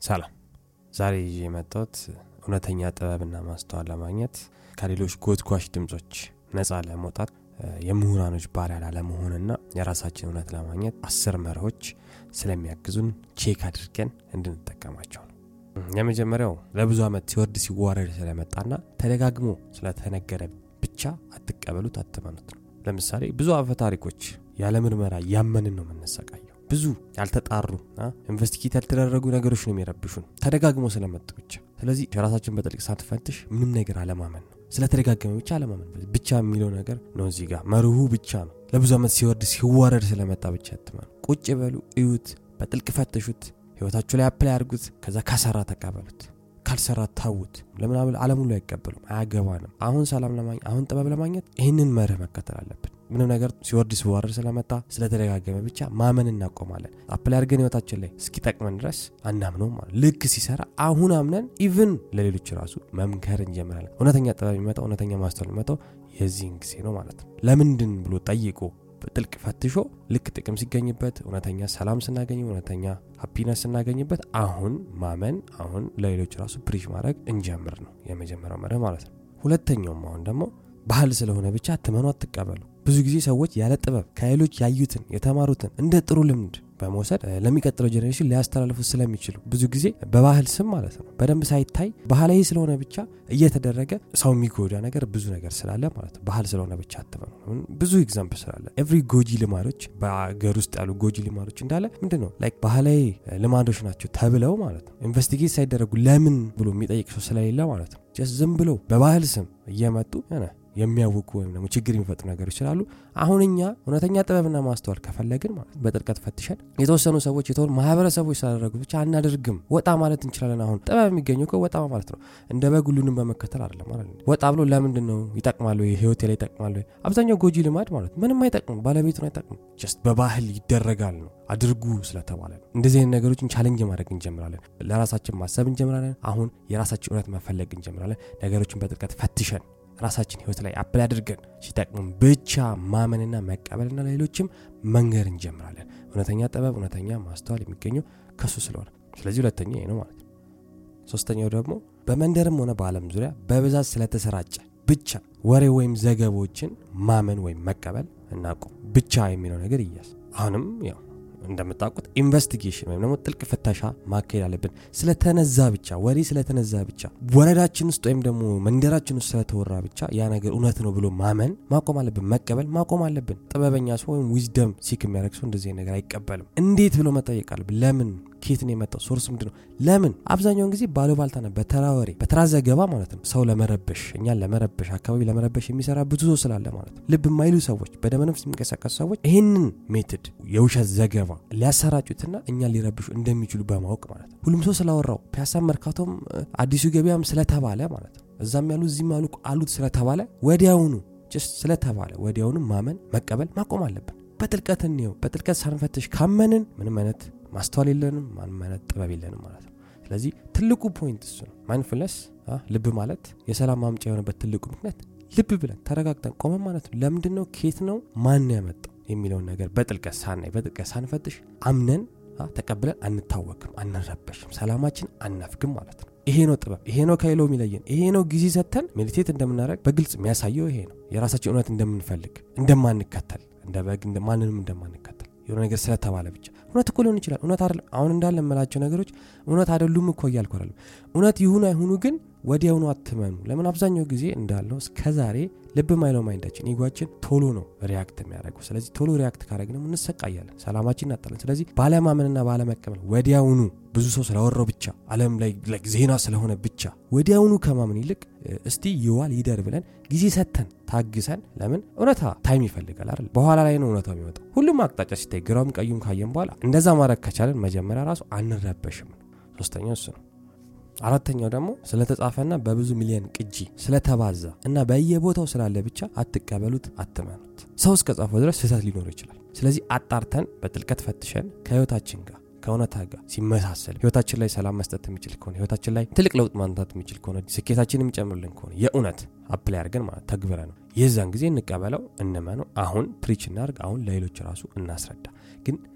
ሰላም ዛሬ ይዤ የመጣሁት እውነተኛ ጥበብና ማስተዋል ለማግኘት ከሌሎች ጎትጓሽ ድምጾች ነፃ ለመውጣት የምሁራኖች ባሪያ ላለመሆንና የራሳችን እውነት ለማግኘት አስር መርሆች ስለሚያግዙን ቼክ አድርገን እንድንጠቀማቸው ነው የመጀመሪያው ለብዙ ዓመት ሲወርድ ሲዋረድ ስለመጣና ተደጋግሞ ስለተነገረ ብቻ አትቀበሉት አትመኑት ነው ለምሳሌ ብዙ አፈ ታሪኮች ያለ ምርመራ ያመንን ነው የምንሰቃየው ብዙ ያልተጣሩ ኢንቨስቲጌት ያልተደረጉ ነገሮች ነው የሚረብሹን ተደጋግሞ ስለመጡ ብቻ ስለዚህ ራሳችን በጥልቅ ሳትፈትሽ ምንም ነገር አለማመን ነው ስለተደጋገመ ብቻ አለማመን ብቻ የሚለው ነገር ነው እዚህ ጋር መርሁ ብቻ ነው ለብዙ ዓመት ሲወርድ ሲዋረድ ስለመጣ ብቻ አትመኑ ቁጭ በሉ እዩት በጥልቅ ፈትሹት ህይወታችሁ ላይ አፕላይ አድርጉት ከዛ ከሰራ ተቀበሉት ካልሰራ ታውት ለምን አለም ሁሉ አይቀበሉም አያገባንም አሁን ሰላም ለማግኘት አሁን ጥበብ ለማግኘት ይህንን መርህ መከተል አለብን ምንም ነገር ሲወርድ ሲዋረድ ስለመጣ ስለተደጋገመ ብቻ ማመን እናቆማለን አፕላይ አድርገን ህይወታችን ላይ እስኪጠቅመን ድረስ አናምነው ማለት ልክ ሲሰራ አሁን አምነን ኢቭን ለሌሎች ራሱ መምከር እንጀምራለን እውነተኛ ጥበብ የሚመጣው እውነተኛ ማስተዋል የሚመጣው የዚህን ጊዜ ነው ማለት ነው ለምንድን ብሎ ጠይቆ ጥልቅ ፈትሾ ልክ ጥቅም ሲገኝበት እውነተኛ ሰላም ስናገኝ እውነተኛ ሀፒነስ ስናገኝበት አሁን ማመን አሁን ለሌሎች ራሱ ፕሪሽ ማድረግ እንጀምር ነው የመጀመሪያው መርህ ማለት ነው ሁለተኛውም አሁን ደግሞ ባህል ስለሆነ ብቻ አትመኑ አትቀበሉ ብዙ ጊዜ ሰዎች ያለ ጥበብ ከሌሎች ያዩትን የተማሩትን እንደ ጥሩ ልምድ በመውሰድ ለሚቀጥለው ጀኔሬሽን ሊያስተላልፉት ስለሚችሉ ብዙ ጊዜ በባህል ስም ማለት ነው በደንብ ሳይታይ ባህላዊ ስለሆነ ብቻ እየተደረገ ሰው የሚጎዳ ነገር ብዙ ነገር ስላለ ማለት ነው ባህል ስለሆነ ብቻ አትበሉ ብዙ ኤግዛምፕል ስላለ ኤቭሪ ጎጂ ልማዶች በአገር ውስጥ ያሉ ጎጂ ልማዶች እንዳለ ምንድን ነው ላይክ ባህላዊ ልማዶች ናቸው ተብለው ማለት ነው ኢንቨስቲጌት ሳይደረጉ ለምን ብሎ የሚጠይቅ ሰው ስለሌለ ማለት ነው ዝም ብለው በባህል ስም እየመጡ የሚያውቁ ወይም ደግሞ ችግር የሚፈጥሩ ነገሮች ስላሉ አሁን እኛ እውነተኛ ጥበብና ማስተዋል ከፈለግን ማለት በጥልቀት ፈትሸን የተወሰኑ ሰዎች የተሆኑ ማህበረሰቦች ስላደረጉት ብቻ አናደርግም ወጣ ማለት እንችላለን አሁን ጥበብ የሚገኘው እኮ ወጣ ማለት ነው እንደ በግ ሁሉንም በመከተል አይደለም ማለት ነው ወጣ ብሎ ለምንድን ነው ይጠቅማሉ ህይወቴ ላይ ይጠቅማሉ አብዛኛው ጎጂ ልማድ ማለት ምንም አይጠቅም ባለቤቱን አይጠቅም ጀስት በባህል ይደረጋል ነው አድርጉ ስለተባለ ነው እንደዚህ አይነት ነገሮችን ቻለንጅ ማድረግ እንጀምራለን ለራሳችን ማሰብ እንጀምራለን አሁን የራሳችን እውነት መፈለግ እንጀምራለን ነገሮችን በጥልቀት ፈትሸን ራሳችን ህይወት ላይ አፕል አድርገን ሲጠቅሙን ብቻ ማመንና መቀበልና ለሌሎችም መንገር እንጀምራለን እውነተኛ ጥበብ እውነተኛ ማስተዋል የሚገኘው ከሱ ስለሆነ ስለዚህ ሁለተኛ ይሄ ነው ማለት ነው ሶስተኛው ደግሞ በመንደርም ሆነ በአለም ዙሪያ በብዛት ስለተሰራጨ ብቻ ወሬ ወይም ዘገቦችን ማመን ወይም መቀበል እናቁም ብቻ የሚለው ነገር እያዝ አሁንም ያው እንደምታውቁት ኢንቨስቲጌሽን ወይም ደግሞ ጥልቅ ፍተሻ ማካሄድ አለብን ስለተነዛ ብቻ ወሬ ስለተነዛ ብቻ ወረዳችን ውስጥ ወይም ደግሞ መንደራችን ውስጥ ስለተወራ ብቻ ያ ነገር እውነት ነው ብሎ ማመን ማቆም አለብን መቀበል ማቆም አለብን ጥበበኛ ሰው ወይም ዊዝደም ሲክ የሚያደርግ ሰው እንደዚህ ነገር አይቀበልም እንዴት ብሎ መጠየቅ አለብን ለምን ኬት ነው የመጣው ሶርስ ምንድ ነው ለምን አብዛኛውን ጊዜ ባሉባልታና በተራ ወሬ በተራ ዘገባ ማለት ነው ሰው ለመረበሽ እኛን ለመረበሽ አካባቢ ለመረበሽ የሚሰራ ብዙ ሰው ስላለ ማለት ነው ልብ የማይሉ ሰዎች በደመነፍስ የሚንቀሳቀሱ ሰዎች ይህንን ሜትድ የውሸት ዘገባ ሊያሰራጩትና እኛን ሊረብሹ እንደሚችሉ በማወቅ ማለት ነው ሁሉም ሰው ስላወራው ፒያሳ መርካቶም አዲሱ ገበያም ስለተባለ ማለት ነው እዛም ያሉ እዚህም ያሉ አሉት ስለተባለ ወዲያውኑ ጭስ ስለተባለ ወዲያውኑ ማመን መቀበል ማቆም አለብን በጥልቀት እንየው በጥልቀት ሳንፈትሽ ካመንን ምንም አይነት ማስተዋል የለንም ምንም አይነት ጥበብ የለንም ማለት ነው ስለዚህ ትልቁ ፖይንት እሱ ነው ማይንድፉልነስ ልብ ማለት የሰላም ማምጫ የሆነበት ትልቁ ምክንያት ልብ ብለን ተረጋግጠን ቆመን ማለት ነው ለምንድን ነው ኬት ነው ማን ያመጣው የሚለውን ነገር በጥልቀት ሳናይ በጥልቀት ሳንፈትሽ አምነን ተቀብለን አንታወክም አንረበሽም ሰላማችን አናፍግም ማለት ነው ይሄ ነው ጥበብ ይሄ ነው ከሌለው የሚለየን ይሄ ነው ጊዜ ሰተን ሜዲቴት እንደምናደረግ በግልጽ የሚያሳየው ይሄ ነው የራሳችን እውነት እንደምንፈልግ እንደማንከተል እንደ በግ ማንንም እንደማንከተል የሆነ ነገር ስለተባለ ብቻ እውነት እኮ ሊሆን ይችላል እውነት አይደለም አሁን እንዳለ የምላቸው ነገሮች እውነት አይደሉም እኮ እያልኩ አይደለም እውነት ይሁኑ አይሁኑ ግን ወዲያውኑ አትመኑ ለምን አብዛኛው ጊዜ እንዳለው እስከዛሬ ልብ ማይለው ማይንዳችን ኢጓችን ቶሎ ነው ሪያክት የሚያደርገው ስለዚህ ቶሎ ሪያክት ካደረግ ነው እንሰቃያለን ሰላማችን እናጣለን ስለዚህ ባለማመንና ባለመቀበል ወዲያውኑ ብዙ ሰው ስላወራው ብቻ አለም ላይ ዜና ስለሆነ ብቻ ወዲያውኑ ከማመን ይልቅ እስቲ ይዋል ይደር ብለን ጊዜ ሰተን ታግሰን ለምን እውነታ ታይም ይፈልጋል አይደል በኋላ ላይ ነው እውነታው የሚወጣው ሁሉም አቅጣጫ ሲታይ ግራም ቀዩም ካየን በኋላ እንደዛ ማድረግ ከቻለን መጀመሪያ ራሱ አንረበሽም ሶስተኛው እሱ ነው አራተኛው ደግሞ ስለተጻፈና በብዙ ሚሊዮን ቅጂ ስለተባዛ እና በየቦታው ስላለ ብቻ አትቀበሉት አትመኑት ሰው እስከ ጻፈው ድረስ ስህተት ሊኖር ይችላል ስለዚህ አጣርተን በጥልቀት ፈትሸን ከህይወታችን ጋር ከእውነታ ጋር ሲመሳሰል ህይወታችን ላይ ሰላም መስጠት የሚችል ከሆነ ህይወታችን ላይ ትልቅ ለውጥ ማምጣት የሚችል ከሆነ ስኬታችን የሚጨምርልን ከሆነ የእውነት አፕላይ አድርገን ማለት ተግብረ ነው የዛን ጊዜ እንቀበለው እንመነው አሁን ፕሪች እናርግ አሁን ለሌሎች ራሱ እናስረዳ ግን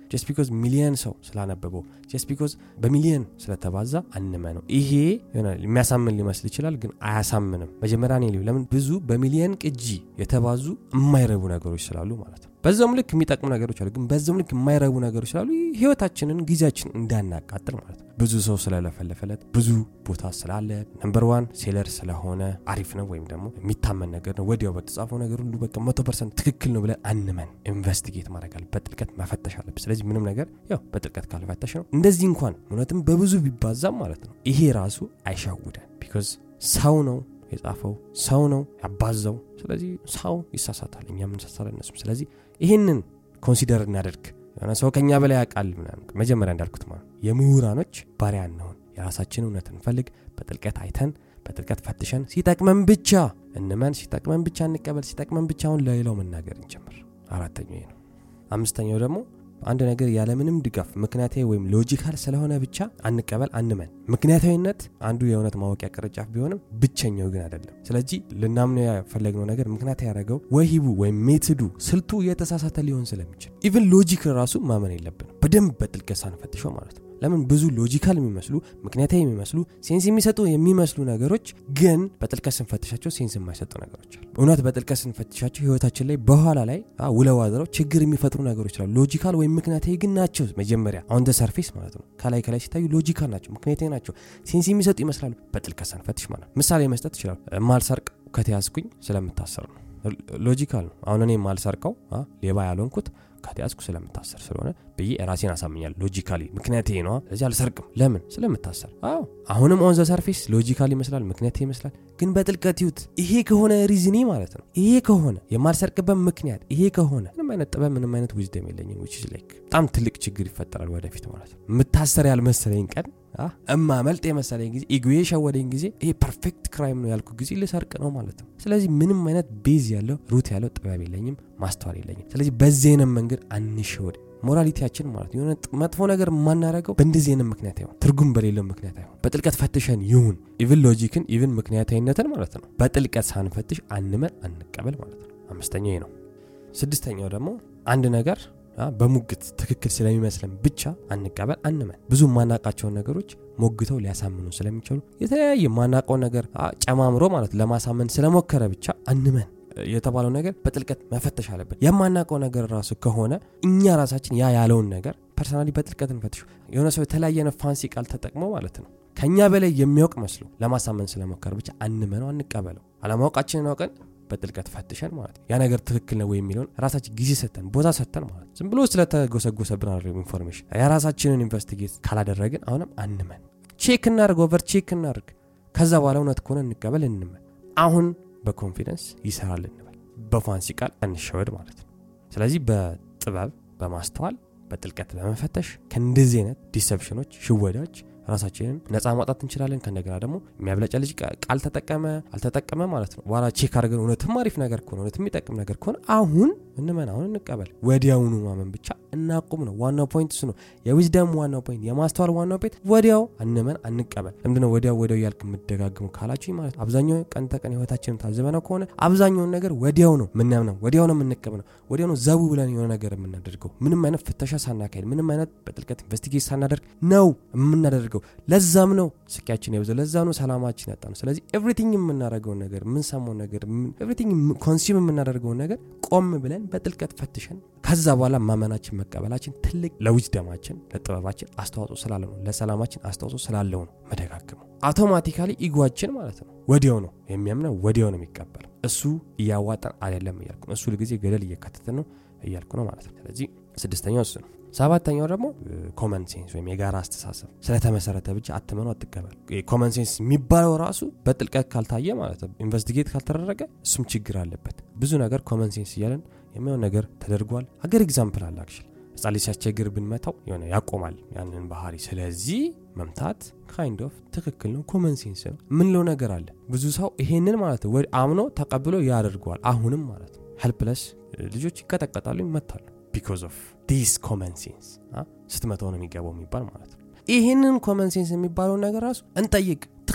ጀስት ቢኮዝ ሚሊየን ሰው ስላነበበው ጀስት ቢኮዝ በሚሊየን ስለተባዛ አንመ ነው ይሄ የሚያሳምን ሊመስል ይችላል ግን አያሳምንም መጀመሪያ እኔ ለምን ብዙ በሚሊየን ቅጂ የተባዙ የማይረቡ ነገሮች ስላሉ ማለት ነው በዛውም ልክ የሚጠቅሙ ነገሮች አሉ ግን በዛውም ልክ የማይረቡ ነገሮች ስላሉ ህይወታችንን ጊዜያችን እንዳናቃጥል ማለት ነው ብዙ ሰው ስለለፈለፈለት ብዙ ቦታ ስላለ ነምበር ዋን ሴለር ስለሆነ አሪፍ ነው ወይም ደግሞ የሚታመን ነገር ነው ወዲያው በተጻፈው ነገር ሁሉ በቃ መቶ ፐርሰንት ትክክል ነው ብለን አንመን ኢንቨስቲጌት ማድረግ አለ በጥልቀት መፈተሽ አለብን ስለዚህ ምንም ነገር ያው በጥልቀት ካልፈተሽ ነው እንደዚህ እንኳን እውነትም በብዙ ቢባዛም ማለት ነው ይሄ ራሱ አይሻውደን ቢኮዝ ሰው ነው የጻፈው ሰው ነው ያባዛው ስለዚህ ሰው ይሳሳታል እኛም እንሳሳለን እነሱም ስለዚህ ይህንን ኮንሲደር እናደርግ የሆነ ሰው ከኛ በላይ ያውቃል ምናምን መጀመሪያ እንዳልኩት ማለት የምሁራኖች ባሪያ እንሆን የራሳችን እውነት እንፈልግ በጥልቀት አይተን በጥልቀት ፈትሸን ሲጠቅመን ብቻ እንመን ሲጠቅመን ብቻ እንቀበል ሲጠቅመን ብቻ አሁን ለሌላው መናገር እንጀምር አራተኛው ነው አምስተኛው ደግሞ አንድ ነገር ያለምንም ድጋፍ ምክንያታዊ ወይም ሎጂካል ስለሆነ ብቻ አንቀበል አንመን ምክንያታዊነት አንዱ የእውነት ማወቂያ ቅርንጫፍ ቢሆንም ብቸኛው ግን አይደለም ስለዚህ ልናምነው ያፈለግነው ነገር ምክንያት ያደረገው ወሂቡ ወይም ሜትዱ ስልቱ የተሳሳተ ሊሆን ስለሚችል ኢቭን ሎጂክ ራሱ ማመን የለብንም በደንብ በጥልቀት ሳንፈትሸው ማለት ነው ለምን ብዙ ሎጂካል የሚመስሉ ምክንያታዊ የሚመስሉ ሴንስ የሚሰጡ የሚመስሉ ነገሮች ግን በጥልቀት ስንፈትሻቸው ሴንስ የማይሰጡ ነገሮች አሉ እውነት በጥልቀት ስንፈትሻቸው ህይወታችን ላይ በኋላ ላይ ውለው አድረው ችግር የሚፈጥሩ ነገሮች አሉ ሎጂካል ወይም ምክንያታዊ ግን ናቸው መጀመሪያ አሁን ደ ሰርፌስ ማለት ነው ከላይ ከላይ ሲታዩ ሎጂካል ናቸው ምክንያታዊ ናቸው ሴንስ የሚሰጡ ይመስላሉ በጥልቀት ሳንፈትሽ ማለት ምሳሌ መስጠት ይችላል ማልሰርቅ ከተያዝኩኝ ስለምታሰር ነው ሎጂካል ነው አሁን እኔ ማልሰርቀው ሌባ ያልሆንኩት ከተያዝኩ ስለምታሰር ስለሆነ ብዬ ራሴን አሳምኛል ሎጂካሊ ምክንያት ይሄ ነዋ ስለዚህ አልሰርቅም ለምን ስለምታሰር አዎ አሁንም ኦን ዘ ሰርፌስ ሎጂካል ይመስላል ምክንያት ይመስላል ግን በጥልቀት ይዩት ይሄ ከሆነ ሪዝኒ ማለት ነው ይሄ ከሆነ የማልሰርቅበት ምክንያት ይሄ ከሆነ ምንም አይነት ጥበብ ምንም አይነት ዊዝደም የለኝም ዊች ላይክ በጣም ትልቅ ችግር ይፈጠራል ወደፊት ማለት ነው የምታሰር ያልመሰለኝ ቀን እማ መልጥ የመሰለኝ ጊዜ ኢጉ የሸወደኝ ጊዜ ይሄ ፐርፌክት ክራይም ነው ያልኩ ጊዜ ልሰርቅ ነው ማለት ነው ስለዚህ ምንም አይነት ቤዝ ያለው ሩት ያለው ጥበብ የለኝም ማስተዋል የለኝም ስለዚህ በዚህ አይነት መንገድ አንሸወድ ሞራሊቲያችን ማለት የሆነ መጥፎ ነገር የማናረገው በእንደዚህ አይነት ምክንያት አይሆን ትርጉም በሌለው ምክንያት አይሆን በጥልቀት ፈትሸን ይሁን ኢቭን ሎጂክን ኢቭን ምክንያታዊነትን ማለት ነው በጥልቀት ሳንፈትሽ አንመን አንቀበል ማለት ነው አምስተኛው ነው ስድስተኛው ደግሞ አንድ ነገር በሙግት ትክክል ስለሚመስለን ብቻ አንቀበል አንመን ብዙ የማናቃቸውን ነገሮች ሞግተው ሊያሳምኑ ስለሚችሉ የተለያየ ማናቀውን ነገር ጨማምሮ ማለት ለማሳመን ስለሞከረ ብቻ አንመን የተባለው ነገር በጥልቀት መፈተሽ አለብን የማናውቀው ነገር ራሱ ከሆነ እኛ ራሳችን ያ ያለውን ነገር ፐርሰናሊ በጥልቀት እንፈትሹ የሆነ ሰው የተለያየ ፋንሲ ቃል ተጠቅሞ ማለት ነው ከእኛ በላይ የሚያውቅ መስሎ ለማሳመን ስለሞከረ ብቻ አንመነው አንቀበለው አለማወቃችንን አውቀን በጥልቀት ፈትሸን ማለት ያ ነገር ትክክል ነው የሚለውን ራሳችን ጊዜ ሰተን ቦታ ሰተን ማለት ዝም ብሎ ስለተጎሰጎሰብን አለ ኢንፎርሜሽን የራሳችንን ኢንቨስቲጌት ካላደረግን አሁንም አንመን ቼክ እናርግ ኦቨር ቼክ እናርግ ከዛ በኋላ እውነት ከሆነ እንቀበል እንመን አሁን በኮንፊደንስ ይሰራል እንበል በፋንሲ ቃል እንሸወድ ማለት ነው ስለዚህ በጥበብ በማስተዋል በጥልቀት በመፈተሽ ከእንደዚህ አይነት ዲሰፕሽኖች ሽወዳዎች ራሳችንን ነፃ ማውጣት እንችላለን ከእንደገና ደግሞ የሚያብለጫ ልጅ ቃል ተጠቀመ አልተጠቀመ ማለት ነው በኋላ ቼክ አድርገን እውነትም አሪፍ ነገር ከሆነ እውነት የሚጠቅም ነገር ከሆነ አሁን እንመን አሁን እንቀበል ወዲያውኑ ማመን ብቻ እናቁም ነው ዋናው ፖይንት እሱ ነው የዊዝደም ዋናው ፖይንት የማስተዋል ዋናው ፖይንት ወዲያው አንመን አንቀበል ለምንድነው ወዲያው ወዲያው እያልክ የምደጋግሙ ካላችሁ ማለት አብዛኛው ቀን ተቀን ህይወታችንን ታዝበነው ከሆነ አብዛኛውን ነገር ወዲያው ነው ምናምነው ወዲያው ነው የምንቀበለው ወዲያው ነው ዘቡ ብለን የሆነ ነገር የምናደርገው ምንም አይነት ፍተሻ ሳናካሄድ ምንም አይነት በጥልቀት ኢንቨስቲጌት ሳናደርግ ነው የምናደርገው ለዛም ነው ስቃያችን የበዛው ለዛ ነው ሰላማችን ያጣ ነው ስለዚህ ኤቭሪቲንግ የምናደርገውን ነገር የምንሰማው ነገር ኤቭሪቲንግ ኮንሱም የምናደርገውን ነገር ቆም ብለን በጥልቀት ፈትሸን ከዛ በኋላ ማመናችን መቀበላችን ትልቅ ለዊዝደማችን ለጥበባችን አስተዋጽኦ ስላለው ነው ለሰላማችን አስተዋጽኦ ስላለው ነው መደጋግመው አውቶማቲካሊ ኢጓችን ማለት ነው ወዲያው ነው የሚያምነው ወዲያው ነው የሚቀበለው እሱ እያዋጣን አይደለም እያልኩ ነው እሱ ጊዜ ገደል እየከተትን ነው እያልኩ ነው ማለት ነው ስለዚህ ስድስተኛው እሱ ነው ሰባተኛው ደግሞ ኮመን ሴንስ ወይም የጋራ አስተሳሰብ ስለተመሰረተ ብቻ አትመኑ አትቀበል ኮመን ሴንስ የሚባለው ራሱ በጥልቀት ካልታየ ማለት ነው ኢንቨስቲጌት ካልተደረገ እሱም ችግር አለበት ብዙ ነገር ኮመን ሴንስ እያለን የሚሆን ነገር ተደርጓል አገር ኤግዛምፕል አለ አክሽል ህጻን ልጅ ሲያስቸግር ብንመታው የሆነ ያቆማል ያንን ባህሪ ስለዚህ መምታት ካይንድ ኦፍ ትክክል ነው ኮመን ሴንስ ነው ምንለው ነገር አለ ብዙ ሰው ይሄንን ማለት ነው አምኖ ተቀብሎ ያደርገዋል አሁንም ማለት ነው ሄልፕለስ ልጆች ይቀጠቀጣሉ ይመታሉ ቢኮዝ ኦፍ ዲስ ኮመን ሴንስ ስትመተው ነው የሚገባው የሚባል ማለት ነው ይህንን ኮመን ሴንስ የሚባለውን ነገር ራሱ እንጠይቅ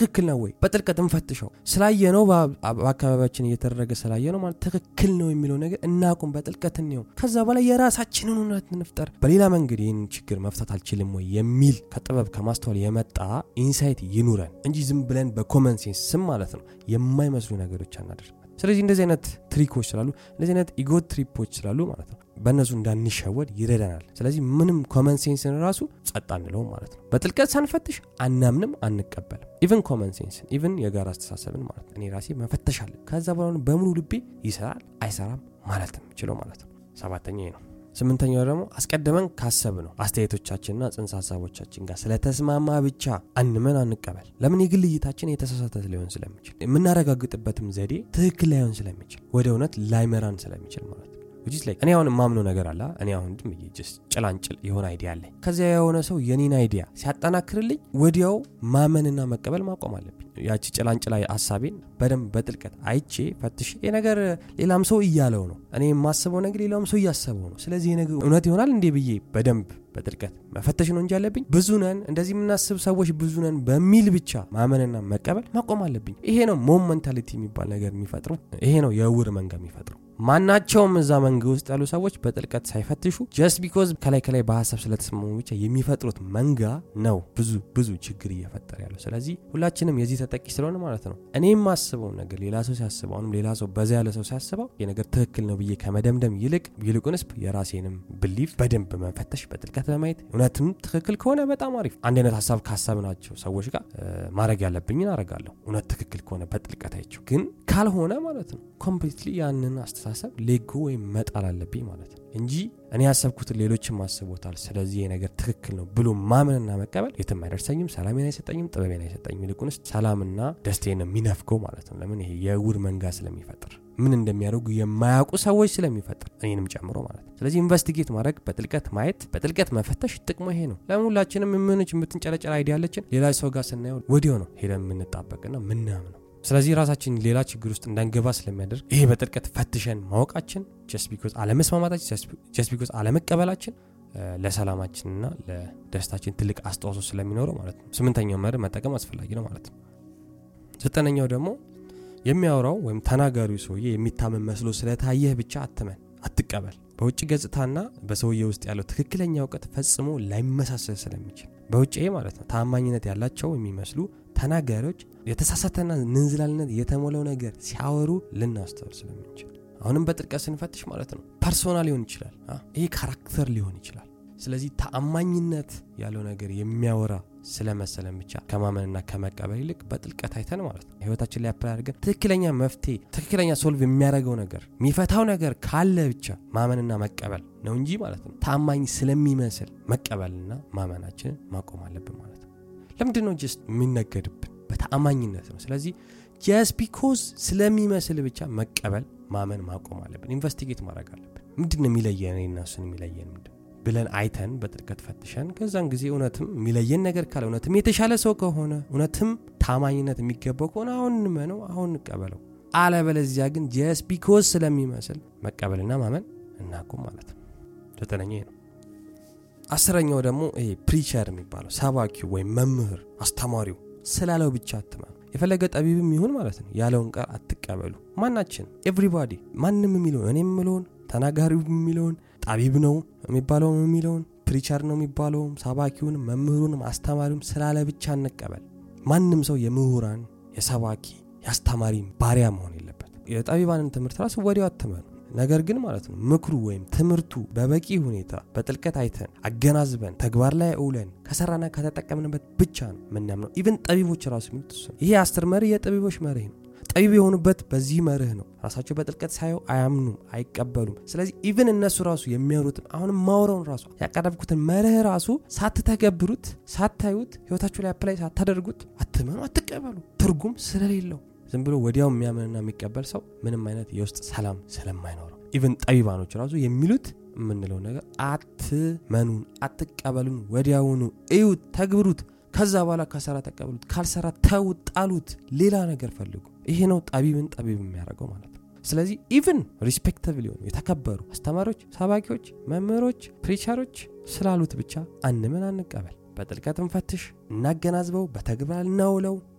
ትክክል ነው ወይ በጥልቀት እንፈትሸው ስላየነው በአካባቢያችን እየተደረገ ስላየነው ማለት ትክክል ነው የሚለው ነገር እናቁም በጥልቀት እንየው ከዛ በላይ የራሳችንን እውነት እንፍጠር በሌላ መንገድ ይህን ችግር መፍታት አልችልም ወይ የሚል ከጥበብ ከማስተዋል የመጣ ኢንሳይት ይኑረን እንጂ ዝም ብለን በኮመን ሴንስ ስም ማለት ነው የማይመስሉ ነገሮች አናደርግ ስለዚህ እንደዚህ አይነት ትሪኮች ስላሉ እንደዚህ አይነት ኢጎ ትሪፖች ስላሉ ማለት ነው በእነሱ እንዳንሸወድ ይረዳናል ስለዚህ ምንም ኮመን ሴንስን ራሱ ጸጥ አንለውም ማለት ነው በጥልቀት ሳንፈትሽ አናምንም አንቀበልም ኢቨን ኮመን ሴንስን ኢቨን የጋራ አስተሳሰብን ማለት ነው እኔ ራሴ መፈተሽ አለ ከዛ በኋላ በሙሉ ልቤ ይሰራል አይሰራም ማለት የምችለው ማለት ነው ሰባተኛ ነው ስምንተኛው ደግሞ አስቀድመን ካሰብ ነው አስተያየቶቻችንና ጽንሰ ሀሳቦቻችን ጋር ስለተስማማ ብቻ አንመን አንቀበል ለምን የግል እይታችን የተሳሳተ ሊሆን ስለሚችል የምናረጋግጥበትም ዘዴ ትክክል ላይሆን ስለሚችል ወደ እውነት ላይመራን ስለሚችል ማለት ነው ዊች ላይ እኔ አሁን የማምነው ነገር አለ እኔ አሁን ድም ጭላንጭል የሆነ አይዲያ አለኝ ከዚያ የሆነ ሰው የኔን አይዲያ ሲያጠናክርልኝ ወዲያው ማመንና መቀበል ማቆም አለብኝ ያቺ ጭላንጭላ ሀሳቤን በደንብ በጥልቀት አይቼ ፈትሽ ይህ ነገር ሌላም ሰው እያለው ነው እኔ የማስበው ነገር ሌላም ሰው እያሰበው ነው ስለዚህ ነገር እውነት ይሆናል እንዴ ብዬ በደንብ በጥልቀት መፈተሽ ነው እንጂ ያለብኝ ብዙ ነን እንደዚህ የምናስብ ሰዎች ብዙ ነን በሚል ብቻ ማመንና መቀበል ማቆም አለብኝ ይሄ ነው ሞመንታሊቲ የሚባል ነገር የሚፈጥሩ ይሄ ነው የእውር መንጋ የሚፈጥሩ ማናቸውም እዛ መንግ ውስጥ ያሉ ሰዎች በጥልቀት ሳይፈትሹ ጀስት ቢኮዝ ከላይ ከላይ በሀሳብ ስለተስማሙ ብቻ የሚፈጥሩት መንጋ ነው ብዙ ብዙ ችግር እየፈጠረ ያለው ስለዚህ ሁላችንም የዚህ ተጠቂ ስለሆነ ማለት ነው እኔ የማስበው ነገር ሌላ ሰው ሲያስበው አሁንም ሌላ ሰው በዛ ያለ ሰው ሲያስበው የነገር ትክክል ነው ብዬ ከመደምደም ይልቅ ይልቁንስ የራሴንም ብሊፍ በደንብ መፈተሽ በጥልቀት ለማየት እውነትም ትክክል ከሆነ በጣም አሪፍ አንድ አይነት ሀሳብ ካሰብናቸው ሰዎች ጋር ማድረግ ያለብኝን አረጋለሁ እውነት ትክክል ከሆነ በጥልቀት አይቸው ግን ካልሆነ ማለት ነው ኮምፕሊትሊ ያንን አስተሳሰብ ሌጎ ወይም መጣል አለብኝ ማለት ነው እንጂ እኔ ያሰብኩትን ሌሎችም አስቦታል ስለዚህ ነገር ትክክል ነው ብሎ ማመንና መቀበል የትም አይደርሰኝም ሰላሜን አይሰጠኝም ጥበቤን አይሰጠኝም ይልቁንስ ሰላምና ደስቴን ነው የሚነፍገው ማለት ነው ለምን ይሄ የውር መንጋ ስለሚፈጥር ምን እንደሚያደርጉ የማያውቁ ሰዎች ስለሚፈጥር እኔንም ጨምሮ ማለት ነው ስለዚህ ኢንቨስቲጌት ማድረግ በጥልቀት ማየት በጥልቀት መፈተሽ ጥቅሙ ይሄ ነው ለምን ሁላችንም የምንች የምትንጨረጨር አይዲያ ያለችን ሌላ ሰው ጋር ስናየው ወዲያው ነው ሄደን የምንጣበቅና ምናምነው ስለዚህ ራሳችን ሌላ ችግር ውስጥ እንዳንገባ ስለሚያደርግ ይሄ በጥልቀት ፈትሸን ማወቃችን ጀስት ቢኮዝ አለመስማማታችን ጀስት ቢኮዝ አለመቀበላችን ለሰላማችንና ለደስታችን ትልቅ አስተዋጽኦ ስለሚኖረው ማለት ነው ስምንተኛው መርህ መጠቀም አስፈላጊ ነው ማለት ነው ዘጠነኛው ደግሞ የሚያወራው ወይም ተናጋሪው ሰውዬ የሚታመን መስሎ ስለታየህ ብቻ አትመን አትቀበል በውጭ ገጽታና በሰውዬ ውስጥ ያለው ትክክለኛ እውቀት ፈጽሞ ላይመሳሰል ስለሚችል በውጭ ማለት ነው ታማኝነት ያላቸው የሚመስሉ ተናጋሪዎች የተሳሳተና ንንዝላልነት የተሞላው ነገር ሲያወሩ ልናስተውል ስለምንችል አሁንም በጥልቀት ስንፈትሽ ማለት ነው ፐርሶና ሊሆን ይችላል ይሄ ካራክተር ሊሆን ይችላል ስለዚህ ተአማኝነት ያለው ነገር የሚያወራ ስለመሰለን ብቻ ከማመንና ከመቀበል ይልቅ በጥልቀት አይተን ማለት ነው ህይወታችን ላይ አፕላይ አድርገን ትክክለኛ መፍትሄ ትክክለኛ ሶልቭ የሚያደርገው ነገር የሚፈታው ነገር ካለ ብቻ ማመንና መቀበል ነው እንጂ ማለት ነው ታማኝ ስለሚመስል መቀበልና ማመናችንን ማቆም አለብን ማለት ነው ለምንድን ነው ጀስት የሚነገድብን በተአማኝነት ነው ስለዚህ ጀስት ቢኮዝ ስለሚመስል ብቻ መቀበል ማመን ማቆም አለብን ኢንቨስቲጌት ማድረግ አለብን ምንድን ነው የሚለየን እና እሱን የሚለየን ምንድን ብለን አይተን በጥልቀት ፈትሸን ከዛን ጊዜ እውነትም የሚለየን ነገር ካለ እውነትም የተሻለ ሰው ከሆነ እውነትም ታማኝነት የሚገባው ከሆነ አሁን እንመነው አሁን እንቀበለው አለበለዚያ ግን ጀስ ቢኮዝ ስለሚመስል መቀበልና ማመን እናቁም ማለት ነው ዘጠነኛ ነው አስረኛው ደግሞ ይሄ ፕሪቸር የሚባለው ሰባኪው ወይም መምህር አስተማሪው ስላለው ብቻ አትመኑ የፈለገ ጠቢብም ይሁን ማለት ነው ያለውን ቃል አትቀበሉ ማናችን ኤቭሪባዲ ማንም የሚለውን እኔ የምለውን ተናጋሪው የሚለውን ጠቢብ ነው የሚባለው የሚለውን ፕሪቸር ነው የሚባለውም ሰባኪውንም መምህሩንም አስተማሪውም ስላለ ብቻ እንቀበል ማንም ሰው የምሁራን የሰባኪ የአስተማሪ ባሪያ መሆን የለበት የጠቢባንን ትምህርት ራሱ ወዲያው አትመኑ ነገር ግን ማለት ነው ምክሩ ወይም ትምህርቱ በበቂ ሁኔታ በጥልቀት አይተን አገናዝበን ተግባር ላይ እውለን ከሰራና ከተጠቀምንበት ብቻ ነው ምናምነው ኢቨን ጠቢቦች ራሱ የሚሉት ይሄ አስር መርህ የጠቢቦች መርህ ነው ጠቢብ የሆኑበት በዚህ መርህ ነው ራሳቸው በጥልቀት ሳየው አያምኑም አይቀበሉም ስለዚህ ኢቨን እነሱ ራሱ የሚያወሩትን አሁንም ማውረውን ራሱ ያቀረብኩትን መርህ ራሱ ሳትተገብሩት ሳታዩት ህይወታችሁ ላይ አፕላይ ሳታደርጉት አትመኑ አትቀበሉ ትርጉም ስለሌለው ዝም ብሎ ወዲያው የሚያምንና የሚቀበል ሰው ምንም አይነት የውስጥ ሰላም ስለማይኖረው ኢቨን ጠቢባኖች ራሱ የሚሉት የምንለው ነገር አትመኑን አትቀበሉን ወዲያውኑ እዩት ተግብሩት ከዛ በኋላ ከሰራ ተቀበሉት ካልሰራ ተውት ጣሉት ሌላ ነገር ፈልጉ ይሄ ነው ጠቢብን ጠቢብ የሚያደርገው ማለት ነው ስለዚህ ኢቭን ሪስፔክተብል የሆኑ የተከበሩ አስተማሪዎች ሰባኪዎች መምህሮች ፕሪቸሮች ስላሉት ብቻ አንምን አንቀበል በጥልቀት እንፈትሽ እናገናዝበው በተግባር እናውለው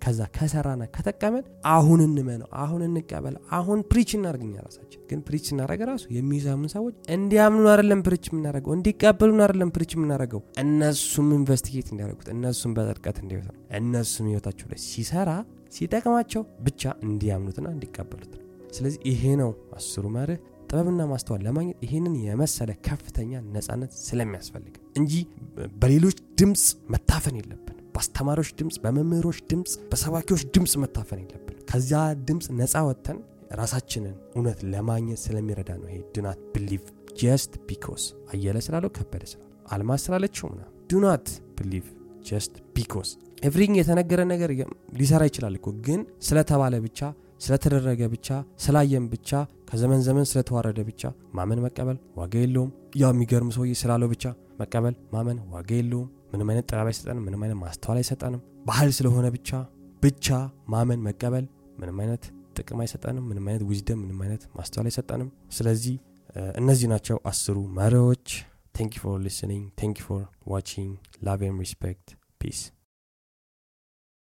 ከዛ ከሰራና ከተቀመን አሁን እንመነው አሁን እንቀበል አሁን ፕሪች እናደርግኛ ራሳችን ግን ፕሪች ስናደረገ ራሱ የሚሰሙን ሰዎች እንዲያምኑ አይደለም ፕሪች የምናደረገው እንዲቀበሉን አይደለም ፕሪች የምናደረገው እነሱም ኢንቨስቲጌት እንዲያደርጉት እነሱም በጥልቀት እንዲወት ነው እነሱም ህይወታቸው ላይ ሲሰራ ሲጠቅማቸው ብቻ እንዲያምኑትና እንዲቀበሉት ነው ስለዚህ ይሄ ነው አስሩ መርህ ጥበብና ማስተዋል ለማግኘት ይህንን የመሰለ ከፍተኛ ነጻነት ስለሚያስፈልግ እንጂ በሌሎች ድምፅ መታፈን የለብን በአስተማሪዎች ድምፅ በመምህሮች ድምፅ በሰባኪዎች ድምፅ መታፈን የለብን ከዚያ ድምፅ ነፃ ወጥተን ራሳችንን እውነት ለማግኘት ስለሚረዳ ነው ይሄ ዱናት ብሊቭ ጀስት ቢኮስ አየለ ስላለው ከበደ ስላለው አልማዝ ስላለችው ምና ዱናት ብሊቭ ጀስት ቢኮስ ኤቭሪንግ የተነገረ ነገር ሊሰራ ይችላል እኮ ግን ስለተባለ ብቻ ስለተደረገ ብቻ ስላየን ብቻ ከዘመን ዘመን ስለተዋረደ ብቻ ማመን መቀበል ዋጋ የለውም ያው የሚገርም ሰውዬ ስላለው ብቻ መቀበል ማመን ዋጋ የለውም ምንም አይነት ጥበብ አይሰጠንም ምንም አይነት ማስተዋል አይሰጠንም ባህል ስለሆነ ብቻ ብቻ ማመን መቀበል ምንም አይነት ጥቅም አይሰጠንም ምንም አይነት ዊዝደም ምንም አይነት ማስተዋል አይሰጠንም ስለዚህ እነዚህ ናቸው አስሩ መሪዎች ቴንክ ፎር ሊስኒንግ ቴንክ ፎር ዋቺንግ ላቭ ሪስፔክት ፒስ